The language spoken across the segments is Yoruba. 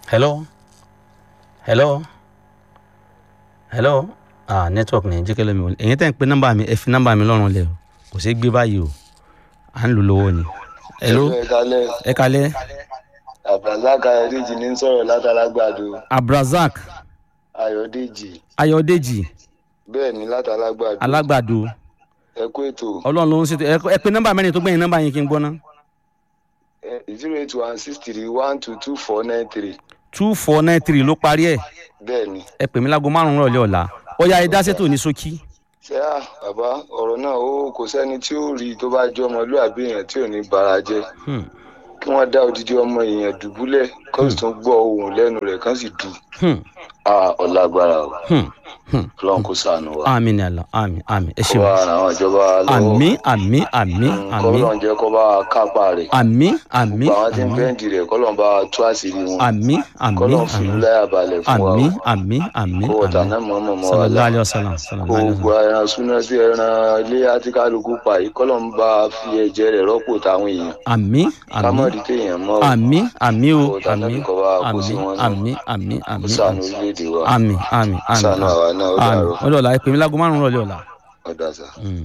hello hello hello ah network ní jẹ́ kẹ́lẹ́ mi wọlé èyí tẹ́ ń pe nọ́mbà mi ẹ fi nọ́mbà mi lọ́rùn lẹ̀ o kò sí gbé báyìí o à ń lò lówó ni hello ẹ kalẹ ẹ kalẹ́ abdulrasaq ayọdèjì ní sọrọ látàlágbàdo abrazak ayọdèjì ayọ̀dèjì bẹẹ ní látàlágbàdo alágbàdo ẹ kó ètò ọlọ́run ló ń ṣètò ẹ- ẹ pe nọ́mbà mẹ́rin tó gbẹ̀yìn nọ́mbà yẹn kí n gbọ́ ná zero eight one six three one two two four nine three two four nine three ló parí ẹ̀ bẹẹ ni ẹ pè mí láago márùn-ún rọ̀lẹ́ ọ̀la ó yá ẹ dá sétò ní ṣókí ṣé à bàbá ọrọ náà ó kò sẹni tí ó rí i tó bá jẹ ọmọlúwàbí èèyàn tí ò ní bara jẹ Hmm, kí wọn dá odidi ọmọ èèyàn dùbúlẹ kó sì tún gbọ ohun lẹnu rẹ kán sì dù hmm, á ọlágbára o hmm, hmm. ọlọrun kò sànù wa àmì ni àlọ́ àmì àmì ẹ kó ṣeun bá àwọn ìjọba lọwọ àmì àmì àmì àmì kọlọ́n jẹ́ kó bá kápá rẹ̀ àmì àmì gbogbo àwọn tí ń àmì bẹ́ǹdì rẹ̀ kọ́lọ́n bá tú àṣírí wọn àmì àmì kọ́lọ́n fi àmì láyà balẹ̀ fún wa àmì o. àmì àmì kó wọ́tà àmì náà mọ̀ mọ̀ mọ́ wa sallallahu lá alayhi wa sallam kó sallallahu alayhi wa gbogbo sallam ẹran súná sí ẹran ilé àti kálukú pa yìí kọ́lọ́n bá fi ẹ̀jẹ̀ rẹ̀ rọ́pò táwọn èèyàn àmì àmì kámọ́ọ̀dì téèyàn mọ́ o. àmì àmì o kó wọ́tà náà àmì kọ́ bá kó àmì sí wọn náà àmì àmì kó àmì sànù orílẹ̀-èdè wa àmì àmì àmì sànù àwa náà ó àmì dàrọ̀ ọdọ ọ̀la ẹ pè mí láago márùn-ún rọ̀lẹ́ ọ̀la. ọ̀dà sà. Mm.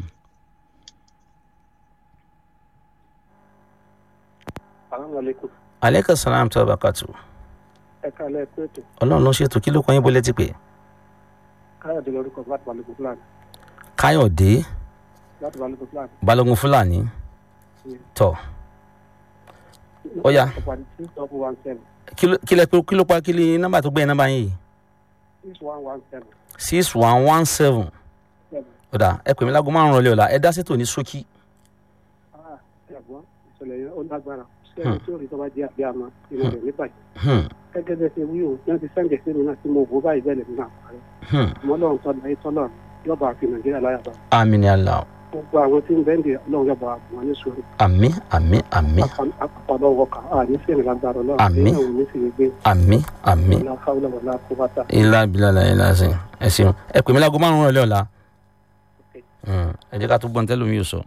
salaamaleykum aleykum salaam tó bá kàtó ẹ káàlẹ́ ẹ kú ètò ọlọ́run ló ṣètò kí ló kọ́ yín bó létí pé káyọ̀dé lórúkọ láti balùwẹ̀ fúlàní káyọ̀dé láti balùwẹ̀ fúlàní. balógun fúlàní tọ̀ Ó yá. ọ̀pàdé six double one seven kí ló- kí lẹ pé kí ló pa kí ni nọ́mbà tó gbẹ̀yìn nọ́mbà yìí six one one seven six one one seven seven. ọ̀dà ẹ pè mí láago márùn-ún rọ̀lẹ́ ọ̀la ẹ dá sétò ní ṣókí ah ẹ̀gbọ́n ìṣẹ̀lẹ̀ yẹn ó lágbára sí ẹni tí ó rí tọ́ba jẹ́ àbí àmọ́ inú rẹ̀ níbàjẹ́ Hmm, gẹ́gẹ́ bẹ́ẹ̀ ṣe wí o náà ti sẹ́ǹdẹ̀ sí mi náà tí mo wò báyìí bẹ́ẹ̀ lè nínú àpárẹ̀ hmm. àmọ́ lọ́run tọ́ láyé tọ́lọ̀ yọba àfi nàìjíríà láyà bá àmì ni àlà gbogbo àwọn tí ń bẹ́ǹdì ọlọ́run yọba àbùn wọn ní sùúrù àmì àmì àmì àpapọ̀ wọkà á ní fèrè lágbára ọlọ́run Àmín. èèyàn ò ní sì gbé àmì àmì ọlá káwọlẹ̀ wọlá kó bàtà ilá bilala ilá sí ẹ ṣeun ẹ pè mí láago márùn-ún rọ̀lẹ́ ọ̀la Hmm, ẹ jẹ́ ká tó gbọ́n tẹ́lómi yóò sọ.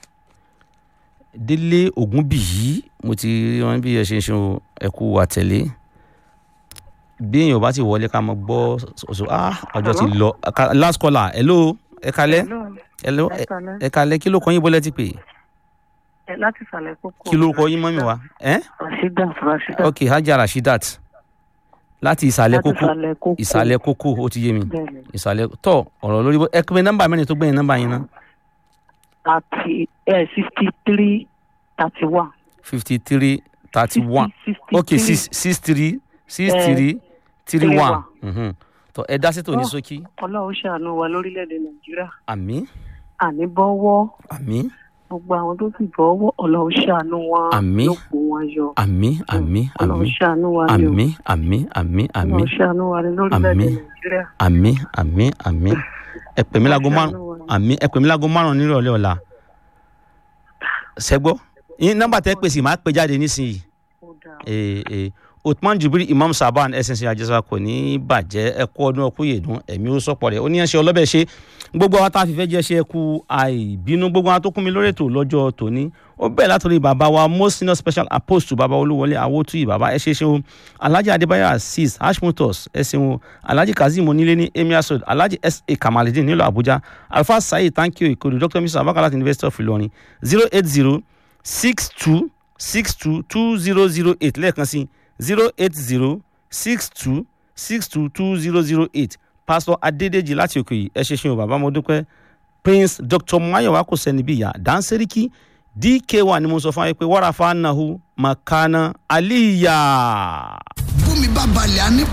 délé ògúnbíyí mo ti rí wọn bí ẹ ṣe ń ṣe o, ẹ kú àtẹ̀lé bí èèyàn bá ti wọlé ká mọ gbọ́ ṣoṣo ah ọjọ́ ti lọ Ka- last caller hello ẹ kalẹ́ hello ẹ- ẹ kalẹ́ kí ló kọ́ yín bọ́lẹ́ ti pè ẹ láti ìsàlẹ̀ kókó. kí ló kọ́ yín mọ́mí wa ẹ́ rasheeda rasheeda. ok hajj rashidat láti ìsàlẹ̀ láti kókó ìsàlẹ̀ kókó. ìsàlẹ̀ kókó ó ti yé mi bẹ́ẹ̀ni ìsàlẹ̀ tọ ọ̀rọ̀ lórí bó- ẹ pé nọ́mbà mẹ́rin tó gbẹ̀yìn nọ́mbà yín ná àti ẹ sixty three thirty one. fifty three thirty one ok six six three six Eh, three three three one one. Mhm. tọ ẹ dá sétò ní Oh. ṣókí ọlọ́run ṣàánú wa lórílẹ̀‐èdè nàìjíríà àmì àní bọ́wọ́ àmì gbogbo àwọn tó sì bọ́wọ́ ọlọ́run ṣàánú wa Àmín. ló kó wọn yọ. àmì àmì àmì ọlọ́run ṣàánú wa ni o àmì àmì àmì àmì ọlọ́run ṣàánú wa ni lórílẹ̀‐èdè Àmín. nàìjíríà. àmì àmì àmì ẹ pè mí láago márùn àmì ẹ pè mí láago márùn nírọ̀lẹ́ ọ̀la ṣẹ́gbọ́ yín nọ́mbà tẹ́ pèsè máa pè jáde nísìnyí ó dáa ee ee Uthman Jubril Imam Saban ẹsẹsẹ àjẹsà kò ní í bàjẹ́ ẹkú ọdún ọkú yèdún ẹ̀mí ó sọ̀pọ̀ rẹ̀ ó ní ẹṣẹ́ ọlọ́bẹ̀ ṣe gbogbo àwọn tá a fi fẹ́ jẹ́ ṣe ẹkú àìbínú gbogbo àwọn tó kún mi lórí ètò lọ́jọ́ tòní ó bẹ̀rẹ̀ látòrí bàbá wa most senior special apostle bàbá olúwọlé awótúyì bàbá ẹ ṣe ṣe o alhaji adébáyọ̀ azeez hashimotos ẹ ṣeun o alhaji kazeem onílé ní emir sod alhaji sa kamalidin nílùú àbújá alfa saheed thank you ìkòdù dr mr abakalat university of ilorin zero eight zero six two six two two zero zero eight lẹ́ẹ̀kan sí zero eight zero six two six two two zero zero eight pastor adédèjì láti òkè yìí ẹ ṣe ṣeun bàbá mo dúpẹ́ prince dr mayowa kò sẹ́ni bí ìyá danseriki dk1 ni mo sọ fún wa pé wàrà fanahu makana aliya. bómi bá balẹ̀ á ní